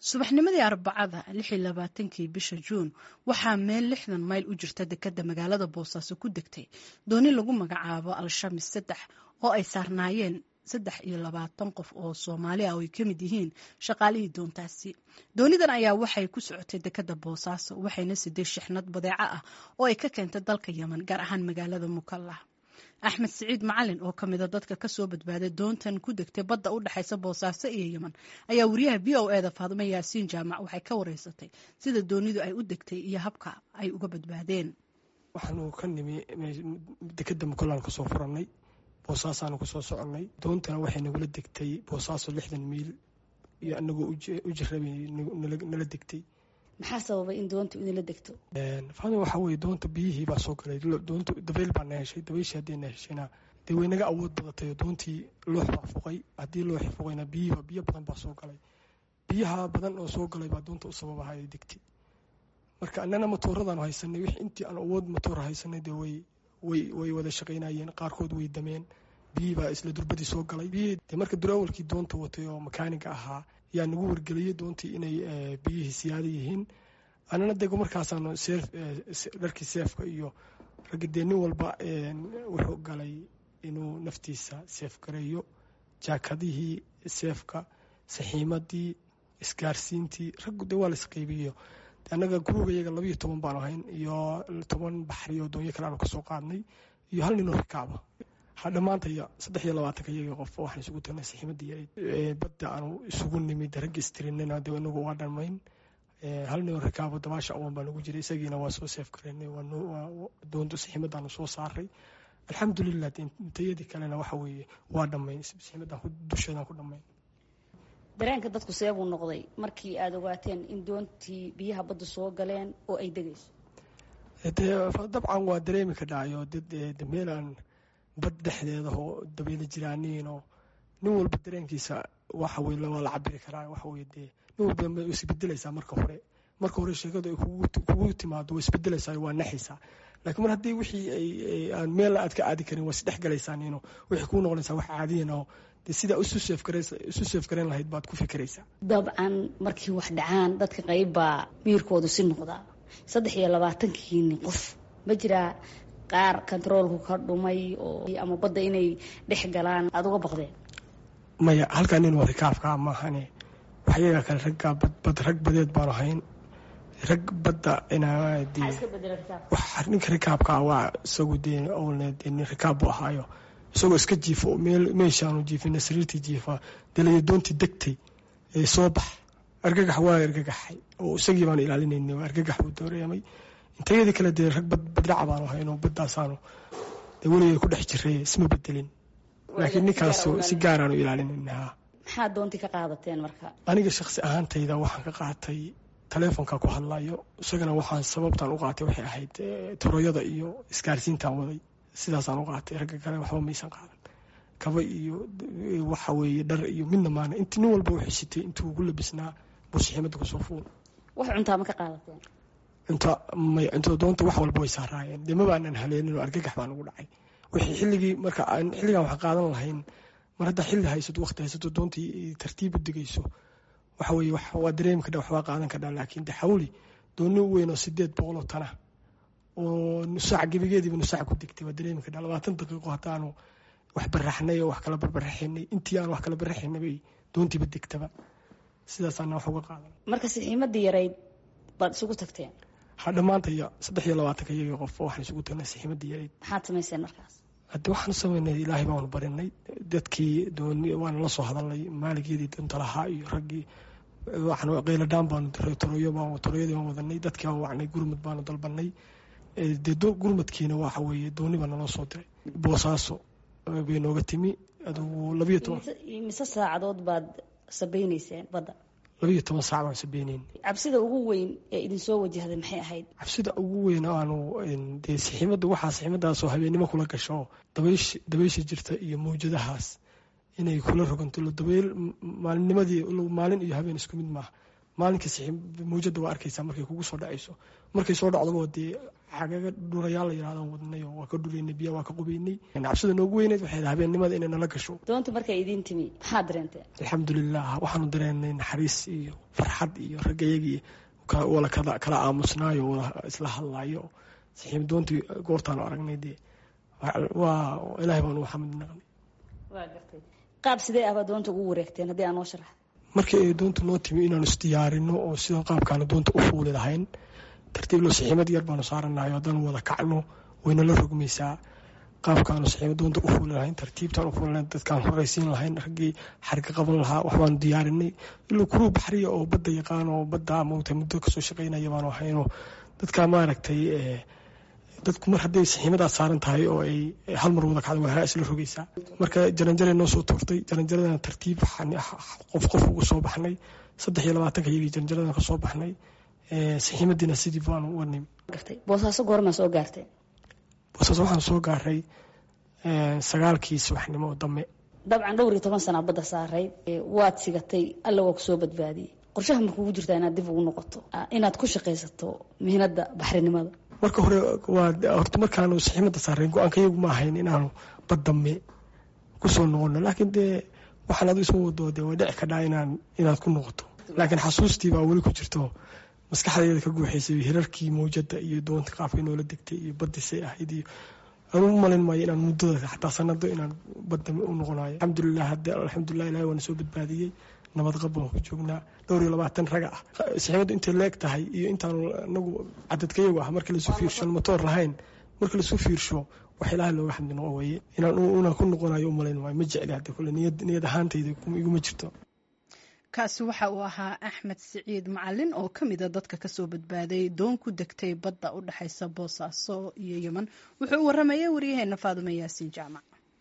subaxnimadii arbacada lixi labaatankii bisha juun waxaa meel lixdan mayl u jirta dekada magaalada boosaaso ku degtay dooni lagu magacaabo al-shamis saddex oo ay saarnaayeen saddex iyo labaatan qof oo soomaali ah oo ay ka mid yihiin shaqaalihii doontaasi doonidan ayaa waxay ku socotay dekada boosaaso waxayna siday shixnad badeeco ah oo ay ka keentay dalka yemen gaar ahaan magaalada mukallah axmed siciid macalin oo ka mida dadka kasoo badbaaday doontan ku degtay badda u dhexaysa boosaaso iyo yemen ayaa wariyaha v o eda faadimo yaasiin jaamac waxay ka wareysatay sida doonidu ay u degtay iyo habka ay uga badbaadeen waxaanu ka nimi dekeda mukallaan kasoo furannay boosaasaanu kasoo soconnay doontana waxay nagula degtay boosaaso lixdan miil iyo anagoo u jirabay nala degtay maxaa sababay in doonta idinla degto faadima waxaa weye doonta biyihii baa soo galay doonta dabeyl baa na heshay dabayshii haddii na heshayna dee way naga awood badatay oo doontii loox baa fuqay haddii looxi fuqayna biyihiiba biyo badan baa soo galay biyaha badan oo soo galay baa doonta u sababaha ay degtay marka annana matooradaan haysanay wix intii aan awood matoora haysanay dee way way way wada shaqaynayeen qaarkood way dameen biyihii baa isla durbadii soo galay biyihii dee marka durawalkii doonta watay oo makaaniga ahaa yaa nagu wargeliyey doontii inay biyihii siyaada yihiin annana dego markaasaanu dharkii seefka iyo ragga dee nin walba wuxuu galay inuu naftiisa seef gareeyo jaakadihii seefka saxiimadii isgaarsiintii raggu dee waa la isqeybiyo annaga guruuga iyaga labayo toban baanu ahayn iyo toban baxri oo doonyo kale aanu kasoo qaadnay iyo hal ninoo rikaaba dhammaantaya saddex iyo labaatanka iyaga qof waxaan isugu tagnay saxiimadii badda aanu isugu nimid ragga istirinana dee inagu waa dhammayn hal ninoo rikaabo dabaasha awan baa nagu jiray isagiina waa soo seef gareynay doonto saxiimadaanu soo saaray alxamdulilah intayadii kalena waxa weeye waa dhammayn saxiimadan dusheedan ku dhammayn dareenka dadku seebuu noqday markii aada ogaateen in doontii biyaha badda soo galeen oo ay degayso dee dabcan waa dareemi ka dhacayo dad meelaan bad dhexdeeda oo dabayla jiraaniinoo nin walba dareenkiisa waxa weye waa la cabiri karaa waxa weye dee nin walba way isbedelaysaa marka hore marka hore sheekadu ay kugu timaado way isbedelaysaa waa naxaysaa laakiin mar haddii wixii ay aan meel aad ka aadi karin waa isdhex galaysaaniino waxay kuu noqonaysaa wax caadiyan oo de sidaa isu seef garayn lahayd baad ku fikiraysaa dabcan markii wax dhacaan dadka qayb baa miirkoodu si noqdaa saddex iyo labaatankiini qof ma jiraa qaar kontaroolku ka dhumay oo ama badda inay dhex galaan aada uga baqdeen maya halkaa nin waa rikaabkaa maahane waxyaga kale raggaa bad rag badeed baanu hayn rag badda ninka rikaabkaa waa isagu dee owlne dee nin rikaab buu ahaayo isagoo iska jiifo meel meeshaanu jiifina sariirtii jiifa delayo doontii degtay ee soo bax argagax waa argagaxay oo isagii baanu ilaalinayna argagax buu dooreemay intayadii kale dee rag badraca baanu hayno badaasaanu dee weligay ku dhex jiray isma bedelin laakiin ninkaas si gaaraanu ilaalinayna maxaad doontii ka qaadateen marka aniga shaksi ahaantayda waxaan ka qaatay taleefonka ku hadlayo isagana waxaan sababtaan u qaatay waxay ahayd toroyada iyo isgaarsiintaan waday sidaasaan u qaatay ragga kale waxba maysan qaadan kaba iyo waxa weeye dhar iyo midna maana inti nin walba wuxuu sitay intuu ugu labisnaa buu saxiimada kusoo fuul wax cuntaa ma ka qaadateen cunto may cunto doonta wax walba way saaraayeen dee ma baanan haleenin oo argagax baan ugu dhacay wixii xilligii marka aan xilligan wax qaadan lahayn mar haddaa xilli haysato waqti haysato doontii tartiib u degayso waxa weeye waa dareemi kadha waxbaa qaadan kadhaa laakiin de xawli dooni weyn oo sideed boqol oo tana oo nusaac gebigeediiba nusaac ku degtay waa dareemi kadhaa labaatan daqiiqo haddaanu wax baraxnay oo wax kala barbaraxinay intii aan wax kala baraxinay bay doontiiba degtaba sidaasaana wax uga qaadan marka saxiimadii yarayd baad isugu tagteen ha dhammaantaya saddex iyo labaatanka iyaga qof waxaan isugu tagnay saxiimadii yarayd maxaad samayseen markaas haddi waxaanu samaynay ilaahay baanu barinay dadkii dooni waana la soo hadalnay maaligeedii doonta lahaa iyo raggii waxaan qayladhaan baanu diray toroyo baan toroyadii baan wadanay dadkii baan wacnay gurmud baanu dalbanay dee gurmudkiina waxa weeye dooni baa naloo soo diray boosaaso bay nooga timi adugu labiyo toban mise saacadood baad sabaynayseen badda labiyo toban saac baan sabeyneyn cabsida ugu weyn ee idinsoo wajahday maxay ahayd cabsida ugu weyn aanu dee saxiimada waxaa saxiimadaasoo habeennimo kula gasho dabaysh dabaysha jirta iyo mawjadahaas inay kula roganto dabayl maalinnimadii maalin iyo habeen isku mid maaha maalinka mawjada waa arkaysaa markay kugu soo dhacayso markay soo dhacdaba dee xagaga dhurayaal la yirahdaan wadnay oo waa ka dhuraynay biya waa ka qubaynay cabsida noogu weyneyd waxay ahayd habeenimada inay nala gasho doonta markay idiin timi maxaa dareenteen alxamdulilah waxaanu dareenay naxariis iyo farxad iyo raggayagii wala kala aamusnaayo wala isla hadlaayo saxiib doontii goortaanu aragnay dee waa ilaahay baanu xamid naqnay waa gartay qaab sidee ahbaa doonta ugu wareegteen haddii aan noo sharax markii ay doonta noo timi inaanu isdiyaarino oo sida qaabkaanu doonta u fuuli lahayn tartiib loo saxiimad yar baanu saaranahay haddaan wada kacno wayna la rogmaysaa qaabkaanu saxiimad doonta u fuuli lahayn tartiibtaan u fuuli lahayn dadkaan horeysiin lahayn raggii xarga qaban lahaa waxbaanu diyaarinay ilaa kuruu baxriya oo badda yaqaan oo badda mawta muddo kasoo shaqaynaya baanu ahayno dadka maaragtay dadku mar hadday saxiimadaas saaran tahay oo ay hal mar wada kacda waa isla rogaysaa marka jaranjare noo soo tuurtay jaranjaradana tartiib qof qof ugu soo baxnay saddex iyo labaatanka iyagii jaranjaradan ka soo baxnay saxiimadiina sidii baanu uga nimi boosaaso goormaa soo gaarteen boosaaso waxaan soo gaaray sagaalkii subaxnimo oo dambe dabcan dhowr iyo toban sana badda saarayd waad sigatay alla waa kusoo badbaadiyey qorshaha ma kugu jirtaa inaad dib ugu noqoto inaad ku shaqaysato mihnada baxrinimada marka hore waa horta markaanu saxiimada saarayn go-aankayagu ma ahayn inaanu baddame kusoo noqono laakiin dee waxaan adu isma wado dee way dhici kadhaa inaan inaad ku noqoto laakiin xasuustii baa weli ku jirto maskaxdeeda ka guuxaysay hirarkii mawjada iyo doonta qaabkay noola degtay iyo badisay ahayd iyo anu u malin maayo inaan muddada xataa sanado inaan badame u noqonayo alxamdulilah hadde alxamdulilah ilahi waana soo badbaadiyey nabad qab baan ku joognaa dhowr iyo labaatan raga ah saxiimadu intay leeg tahay iyo intaanu anagu cadadkayagu ah marka lasu fiirsho motoor lahayn marka lasu fiirsho wax ilaaha looga xamdi noqo weye inaan ku noqonayo u malayn maayo ma jecli hadde kule niyad ahaantayda iguma jirto kaasi waxa uu ahaa axmed siciid macalin oo ka mida dadka kasoo badbaaday doon ku degtay badda u dhexaysa boosaaso iyo yeman wuxuu u waramayay waryaheena faadumo yaasiin jaamac